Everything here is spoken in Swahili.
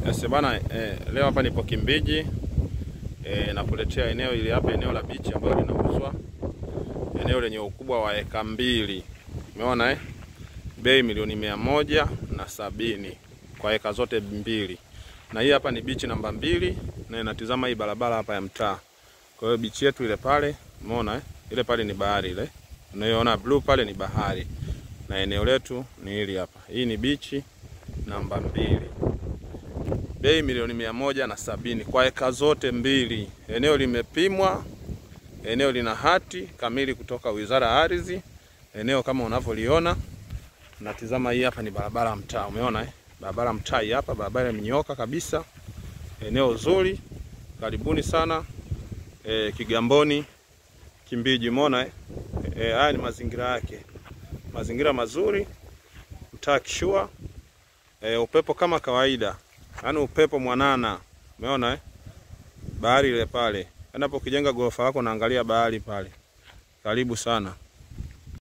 Yes, bana eh, leo hapa nipo Kimbiji eh, nakuletea eneo ili hapa eneo la bichi ambalo linauzwa eneo lenye ukubwa wa eka mbili. Umeona eh? Bei milioni mia moja na sabini kwa eka zote mbili, na hii hapa ni bichi namba mbili na inatizama hii barabara hapa ya mtaa. Kwa hiyo bichi yetu ile pale, umeona eh? Ile pale ni bahari ile. Unayoona blue pale ni bahari. Na eneo letu ni hili hapa. Hii ni bichi namba mbili. Bei milioni mia moja na sabini kwa eka zote mbili. Eneo limepimwa, eneo lina hati kamili kutoka Wizara ya Ardhi. Eneo kama unavyoliona, natizama hii hapa ni barabara ya mtaa, umeona eh? Barabara mtaa hii hapa, barabara imenyoka kabisa. Eneo zuri, karibuni sana e, Kigamboni Kimbiji, umeona eh? E, haya ni mazingira yake, mazingira mazuri, mtaa kishua e, upepo kama kawaida yaani upepo mwanana, umeona eh? Bahari ile pale, yaani hapo ukijenga ghorofa lako naangalia bahari pale. Karibu sana.